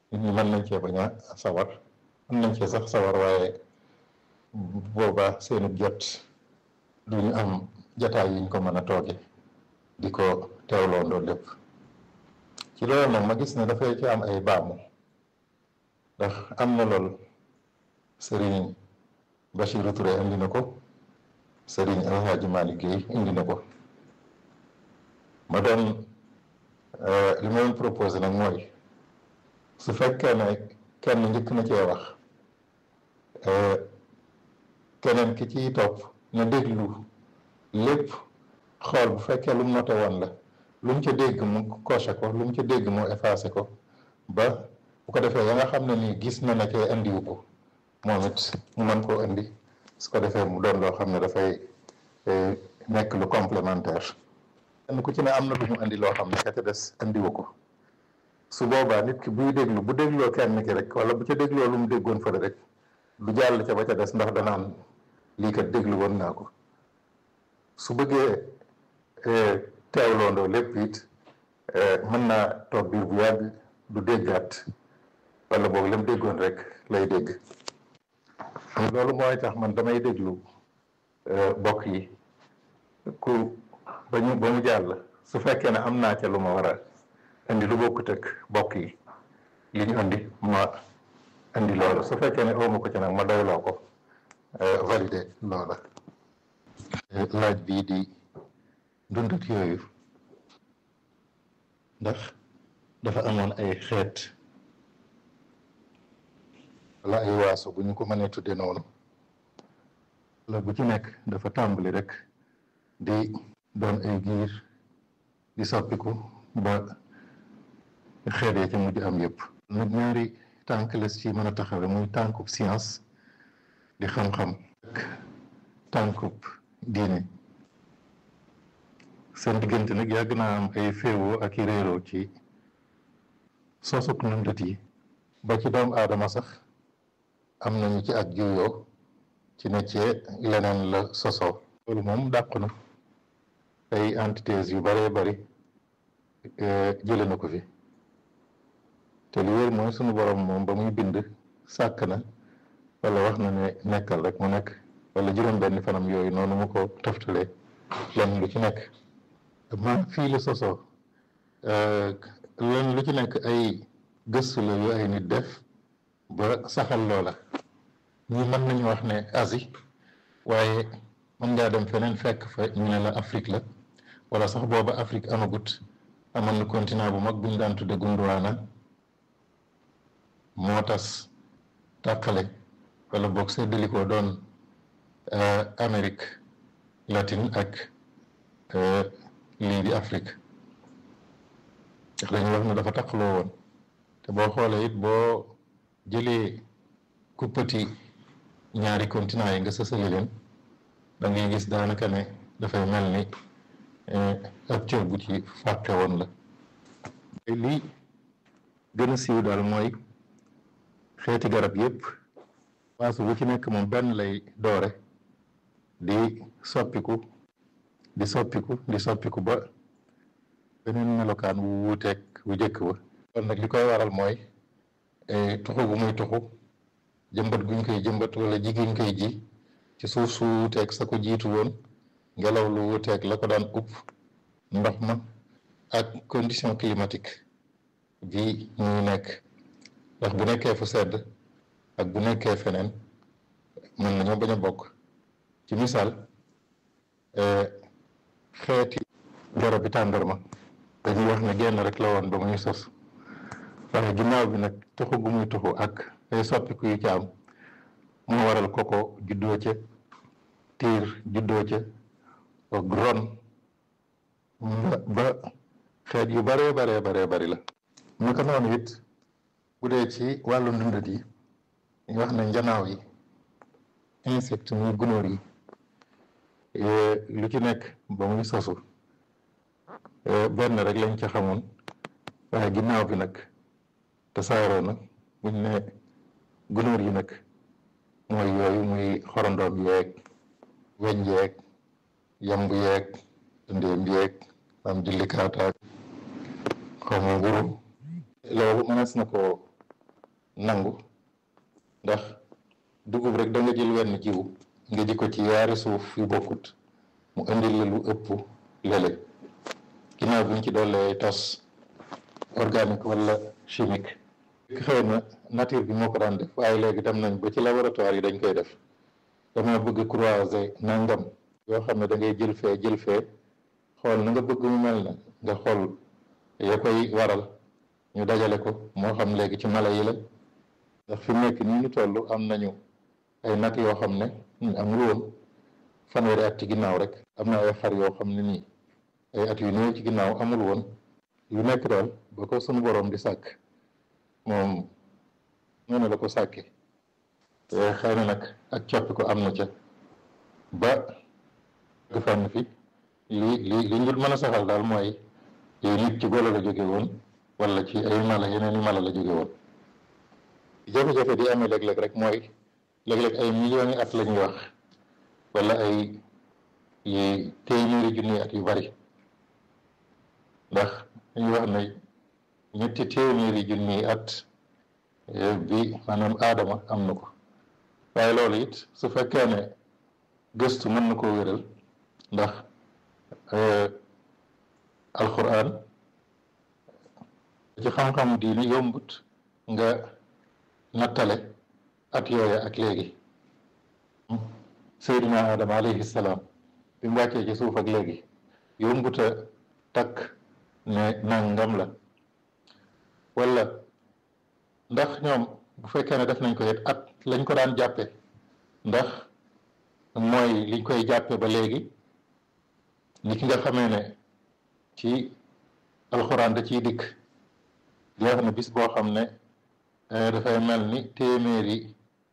nit ñi mën nañ cee bañ a sawar mën nañ cee sax sawar waaye boobaa seenu jot duñu am jataay yiñ ko mën a tooge di ko teewloondoo lépp ci loolu nag ma gis ne dafay ci am ay baamu ndax am na lool sëriñ Bachirou Touré indi na ko sëriñ Alhaji Malick Guèye indi na ko ma doon li ma doon proposé nag mooy su fekkee ne kenn njëkk na cee wax keneen ki ciy topp na déglu lépp xool bu fekkee lu mu noté woon la lu mu ca dégg mu coché ko lu mu ca dégg mu effacé ko ba bu ko defee ya nga xam ne nii gis na ne cee indiwu ko moom it mu mën koo indi su ko defee mu doon loo xam ne dafay nekk lu complémentaire kenn ku ci ne am na lu mu indi loo xam ne ka ca des indiwu ko su boobaa nit ki buy déglu bu dégloo kenn ki rek wala bu ca dégloo lu mu déggoon fële rek du jàll ca ba ca des ndax danaan lii kat déglu woon naa ko su bëggee teewloondoo lépp it mën naa toog biir bu yàgg du déggaat wala boog lam déggoon rek lay dégg loolu mooy tax man damay déglu bokk yi ku ba ñu ba mu jàll su fekkee ne am naa ca lu ma war a indi lu bokkut ak bokk yi li ñu indi ma indi loolu su fekkee ne awma ko ci nag ma doyloo ko valider loola laaj bii di dundat yooyu ndax dafa amoon ay xeet wala ay waaso bu ñu ko mënee tudde noonu la bu ci nekk dafa tàmbali rek di doon ay giir di soppiku ba xeet ya ca mujj am yëpp nag ñaari tànk les ci mën a taxawe muy tànkub science di xam-xam ak tànkub diine seen diggante nag yàgg naa am ay féewoo ak i réeroo ci sosuk nundat yi ba ci doomu aadama sax am nañu ci ak juyoo ci ne cee leneen la sosoo loolu moom dàqu na ay antithèses yu baree bari jële na ko fi te li wér mooy sunu borom moom ba muy bind sàkk na wala wax na ne nekkal rek mu nekk wala juróom benn fanam yooyu noonu mu ko toftalee lenn lu ci nekk ma fii la sosoo lenn lu ci nekk ay gëstu la yu ay nit def ba saxal loola ñi mën nañu wax ne Asie waaye mën ngaa dem feneen fekk fa ñu ne la Afrique la wala sax booba Afrique amagut amoon na continent bu mag bu ñu daan tudde Gondwana moo tas tàqale wala boog seddalikoo doon Amérique latine ak lii di Afrique ndax dañu wax ne dafa taqaloo woon te boo xoolee it boo jëlee kuppati ñaari continent yi nga sësale leen da ngay gis daanaka ne dafay mel ni ab cër bu ci fàtte woon la lii gën a siiw daal mooy xeeti garab yépp waasu bu ci nekk moom benn lay doore di soppiku di soppiku di soppiku ba beneen melokaan wu wuuteeg wu jëkk ba kon nag li koy waral mooy tuxu gu muy tuxu jëmbat guñ koy jëmbat wala ji guñ koy ji ci suuf su wuuteeg sa ko jiitu woon ngelaw lu wuuteeg la ko daan upp ndox ma ak condition climatique bi ñuy nekk ndax bu nekkee fu sedd ak bu nekkee feneen mën nañoo bañ a bokk ci misaal xeeti garab bi tàndarma dañuy wax ne genn rek la woon ba muy sos waaye ginnaaw bi nag tuxu gu muy tuxu ak ay soppiku yu ci am moo waral koko juddoo ca tiir juddoo ca ak ron ba xeet yu baree baree baree bari la naka noonu it bu dee ci wàllu ndundat yi ñu wax ne njanaaw yi insecte muy gunóor yi lu ci nekk ba muy sosu benn rek lañ ca xamoon waaye ginnaaw bi nag tasaaroo na buñ ne gunóor yi nag mooy yooyu muy xorondoom yeeg weñ yeeg yamb yeeg ndéem yeeg am jullikaataak xaw ma nguru loolu mënees na ko nangu ndax dugub rek da nga jël wenn jiwu nga ji ko ci yaari suuf yu bokkut mu indil la lu ëpp lële ginnaaw buñ ci dollee tos organique wala chimique xëy na nature bi moo ko daan def waaye léegi dem nañ ba ci laboratoire yi dañ koy def dama bëgg croiser nangam yoo xam ne da ngay jël fee jël fee xool na nga bëgg mu mel na nga xool ya koy waral ñu dajale ko moo xam léegi ci mala yi la ndax fi mu nekk nii ñu toll am nañu ay nag yoo xam ne amul woon fanweeri at ci ginnaaw rek am na ay xar yoo xam ne nii ay at yu néew ci ginnaaw amul woon yu nekk daal ba ko sunu borom di sàkk moom noonu la ko sàkke xëy na nag ak coppi ko am na ca ba nga fànn fi li li li ñu mën a saxal daal mooy nit ci golo la jóge woon wala ci ay mala yeneen i mala la jóge woon jafe-jafe di amee léeg-léeg rek mooy léeg-léeg ay millions yi at la ñuy wax wala ay yi téeméeri junni at yu bari ndax dañuy wax ne ñetti téeméeri junni at bi maanaam aadama am na ko waaye loolu it su fekkee ne gëstu mën na koo wéral ndax alquran ci xam-xam diini yombut nga nattale at yooya ak léegi seydina adama alayhi salaam bi mu wàccee ci suuf ak léegi yombuta takk ne nangam la wala ndax ñoom bu fekkee ne def nañ ko it at lañ ko daan jàppe ndax mooy liñ koy jàppe ba léegi ni ki nga xamee ne ci alxuraan da ciy dikk di wax ne bis boo xam ne dafay mel ni téeméeri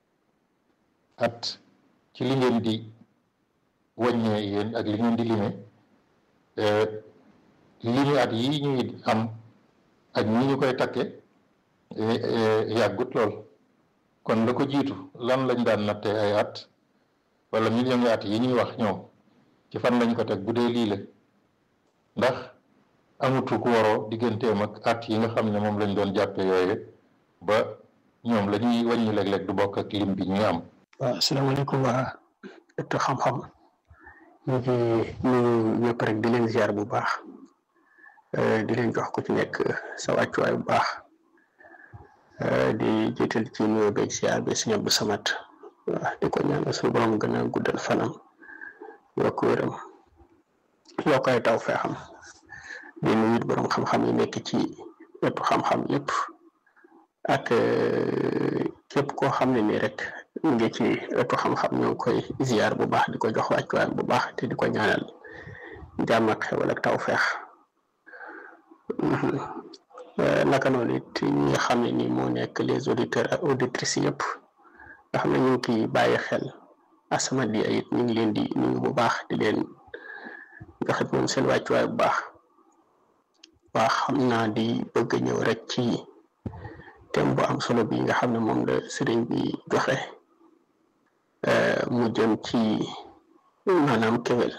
at ci li ngeen di wàññee yéen ak li ngeen di lime limi at yi ñuy am ak ñi ñu koy takke yàggut lool kon la ko jiitu lan lañ daan nattee ay at wala million yi at yi ñuy wax ñoom ci fan lañ ko teg bu dee lii la ndax amutu ku waroo digganteem ak at yi nga xam ne moom lañ doon jàppe yooyu ba ñoom la ñuy wàññi léeg-léeg du bokk ak lim bi ñuy am waaw asalaamaaleykum waa ëttu xam-xam ñu ngi nuyu ñëpp rek di leen ziar bu baax di leen jox ku ci nekk sa wàccuwaay bu baax di jiital ci nuyoo beeg ziar bi sëñ Abdou Samad waaw di ko ñaanal suñu borom gën a guddal fanam yokk wéram yokk ay taw feexam di nuyu borom xam-xam yi nekk ci ëttu xam-xam yëpp ak képp koo xam ne nii rek mu ngi ci ëttu xam-xam ñoo ngi koy ziar bu baax di ko jox wàccuwaay bu baax te di ko ñaanal jàmm ak xewal ak taw feex naka noonu it ñi nga xam ne nii moo nekk les auditeurs ak auditrices yëpp nga xam ne ñu ngi ciy bàyyi xel As-Samadiyya it ñu ngi leen di nuyu bu baax di leen joxe moom seen wàccuwaay bu baax waa xam naa di bëgg ñëw rek ci thème bu am solo bi nga xam ne moom la sëriñ bi joxe mu jëm ci maanaam kéwél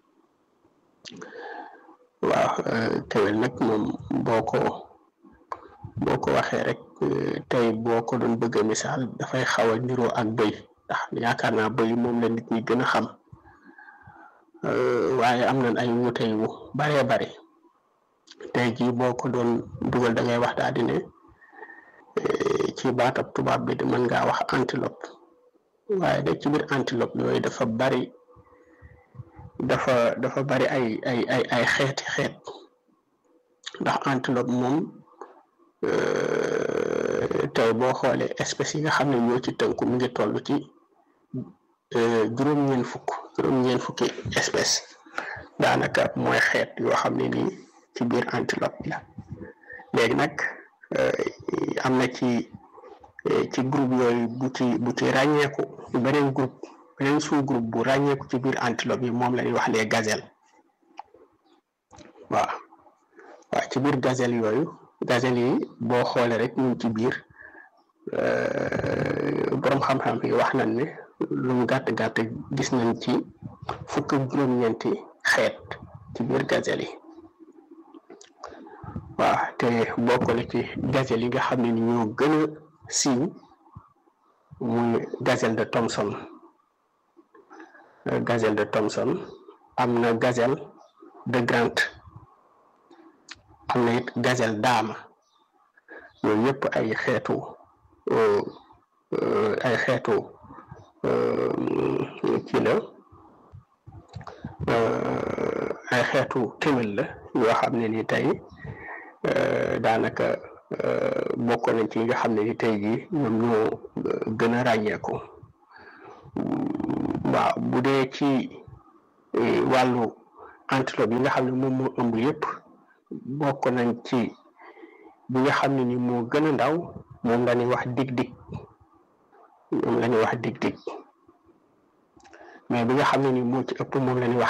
waaw kéwél nag moom boo ko boo ko waxee rek tey boo ko doon bëgg a misaal dafay xaw a niroo ak bëy ndax yaakaar naa bëy moom la nit ñi gën a xam waaye am nañ ay wuute yu baree bari tey jii boo ko doon dugal da ngay wax daal di ne ci baatab tubaab bi di mën ngaa wax antilope waaye nag ci biir antilope yooyu dafa bari dafa dafa bari ay ay ay ay xeeti xeet ndax antilope moom tey boo xoolee espèces yi nga xam ne ñoo ci tënku mu ngi toll ci juróom-ñeent fukk juróom-ñeent fukki espèce daanaka mooy xeet yoo xam ne nii ci biir antilope la léegi nag am na ci ci groupe yooyu bu ci bu ci ràññeeku beneen groupe beneen sous groupe bu ràññeeku ci biir antilope yi moom la ñuy wax les gazelles waaw waaw ci biir gazelle yooyu gazelle yi boo xoolee rek ñu ci biir borom xam-xam yi wax nañ ne lu mu gàtt gàtt gis nañ ci fukk ak juróom-ñeenti xeet ci biir gazelle yi waaw te bokk na ci gazelle yi nga xam ne ni ñoo gën a siiw muy gazelle de Thomson gazelle de Thomson am na gazelle de Grant am na it gazelle daama yooyu yëpp ay xeetu ay xeetu kii la ay xeetu kéwél la yoo xam ne ni tey daanaka bokk nañ ci nga xam ne ni tey jii ñoom ñoo gën a ràññeeku waaw bu dee ci wàllu antilope yi nga xam ne moom moo ëmb yëpp bokk nañ ci bi nga xam ne ni moo gën a ndaw moom la ñuy wax dig-dig moom la ñuy wax dig-dig mais bi nga xam ne ni moo ci ëpp moom la ñuy wax